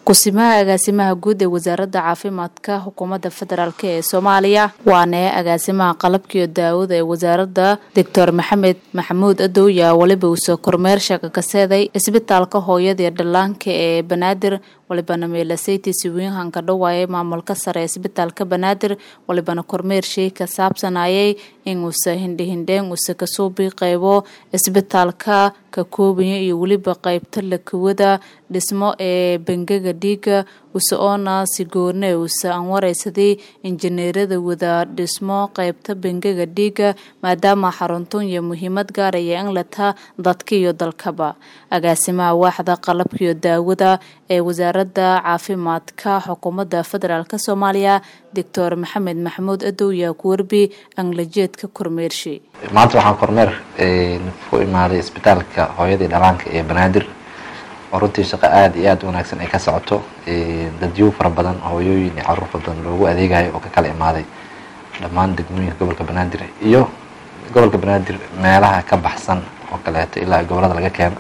kusimaha agaasimaha guud ee wasaaradda caafimaadka xukuumadda federaalk ee soomaaliya waana agaasimaha qalabkiiyo daawada ee wasaaradda doctor maxamed maxamuud adowya weliba uusoo kormeer sheeka kaseeday isbitaalka hooyada iyo dhallaanka ee banaadir walibana meelaseytii siwiinhanka dhawaayay maamulka sare ee isbitaalka banaadir walibana kormeer shay ka saabsanayay in uusa hindhihindheen uusa kasoo biiqeybo isbitaalka ka koobaya iyo weliba qeybta lakawada dhismo ee bangaga dhiiga usa oona sigoorne uusa aan wareysaday injineerada wada dhismo qeybta bangaga dhiiga maadaama xaruntan iyo muhiimad gaaraya in lataa dadka iyo dalkaba agaasimaha waaxda qalabkaiyo daawada ee wasaaradda caafimaadka xukuumadda federaalk soomaaliya doctor maxamed maxamuud adowya kuwerbi anglajeedka kormeershe maanta waxaan kormeer ku imaaday isbitaalka hooyadii dhalaanka ee banaadir oo runtii shaqo aada iyo aada u wanaagsan ay ka socoto dadyo fara badan hooyooyin iyo caruur fara badan loogu adeegayo oo ka kala imaaday dhammaan degmooyinka gobolka banaadir iyo gobolka banaadir meelaha ka baxsan oo kaleeto ilaa gobolada laga keeno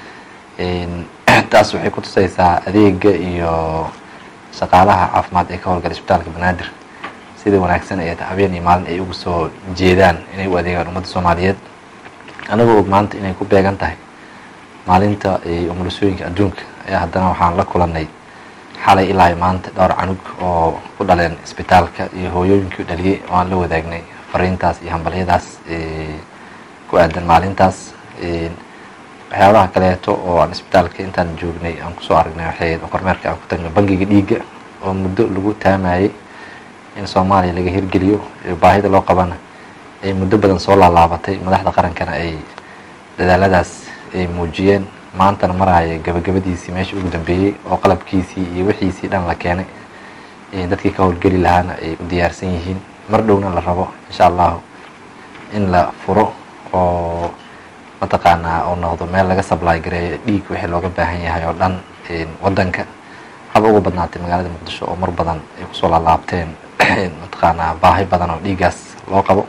taas waxay kutusaysaa adeega iyo shaqaalaha caafimaad ee ka howlgala isbitaalka banaadir sida wanaagsan ee habeen iyo maalin ay ugu soo jeedaan inay u adeegaan ummadda soomaaliyeed anagoo og maanta inay ku beegan tahay maalinta umulisooyinka adduunka ayaa haddana waxaan la kulanay xalay ilaa maanta dhowr canug oo ku dhaleen isbitaalka iyo hooyooyinkii dhaliyey oo aan la wadaagnay fariintaas iyo hambalyadaas ku aadan maalintaas waxyaabaha kaleeto oo aan isbitaalka intaan joognay aan kusoo aragnay waxay kormeerka aan ku tagnay bangiga dhiigga oo muddo lagu taamayay in soomaaliya laga hirgeliyo baahida loo qabana ay muddo badan soo laalaabatay madaxda qarankana ay dadaaladaas ay muujiyeen maantana maraya gabagabadiisii meesha ugu dambeeyey oo qalabkiisii iyo wixiisii dhan la keenay dadkii ka howlgeli lahaana ay u diyaarsan yihiin mar dhowna la rabo insha allahu in la furo oo mataqaanaa oo noqdo meel laga sablaay gareeyo dhiig wixii looga baahan yahay oo dhan wadanka haba uga badnaatay magaalada muqdisho oo mar badan ay kusoo laalaabteen mataqaanaa baahi badan oo dhiigaas loo qabo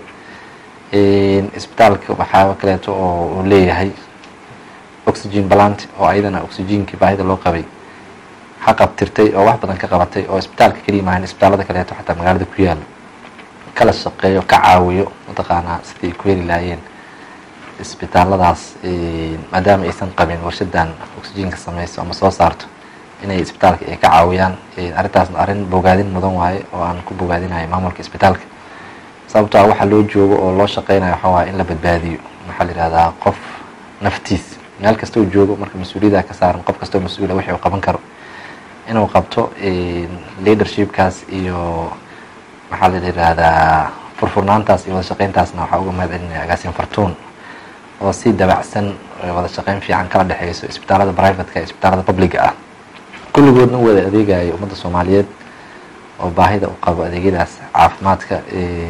isbitaalka waxaa kaleeto oo uu leeyahay oxygen balant oo ayadana oxygenkii baahida loo qabay xaqabtirtay oo wax badan ka qabatay oo isbitaalka keliya maahan isbitaalada kaleeto xataa magaalada ku yaalo kala shaqeeyo ka caawiyo mataqaanaa sidii ay ku heli lahaayeen isbitaaladaas maadaama aysan qabin warshadan oxygenka sameyso ama soo saarto inay isbitaalka ay ka caawiyaan arrintaasna arrin bogaadin mudan waaye oo aan ku bogaadinayo maamulka isbitaalka sababto ah waxaa loo joogo oo loo shaqeynayo waxaa waaya in la badbaadiyo maxaa la yihahdaa qof naftiis meel kasta uu joogo marka mas-uuliyada ka saaran qof kastoo mas-uula wixii uu qaban karo inuu qabto leadershipkaas iyo maxaa la yihahdaa furfurnaantaas iyo wada shaqeyntaasna waxaa uga mahad celinaya agaasin fartuun oo si dabacsan wada shaqeyn fiican kala dhexeyso isbitaalada privateka isbitaalada publica ah kulligoodna wada adeegayo ummadda soomaaliyeed oo baahida u qabo adeegyadaas caafimaadka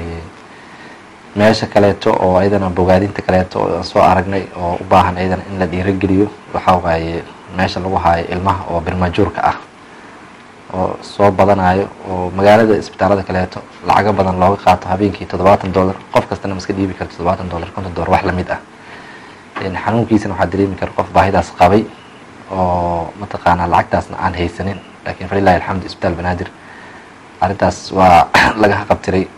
meesha kaleeto oo ayadana bogaadinta kaleeto oo soo aragnay oo u baahan ayadana in la dhiirageliyo waxaa waaye meesha lagu haayo ilmaha oo birmajuurka ah oo soo badanayo oo magaalada isbitaalada kaleeto lacago badan looga qaato habeenkii toddobaatan dollar qof kastana ma iska dhiibi karto toddobaatan dollar konton dollar wax lamid ah xanuunkiisana waxaa dareemi kara qof baahidaas qabay oo mataqaanaa lacagtaasna aan haysanin lakiin falilahi alxamdu isbitaal banaadir arrintaas waa laga qabtiray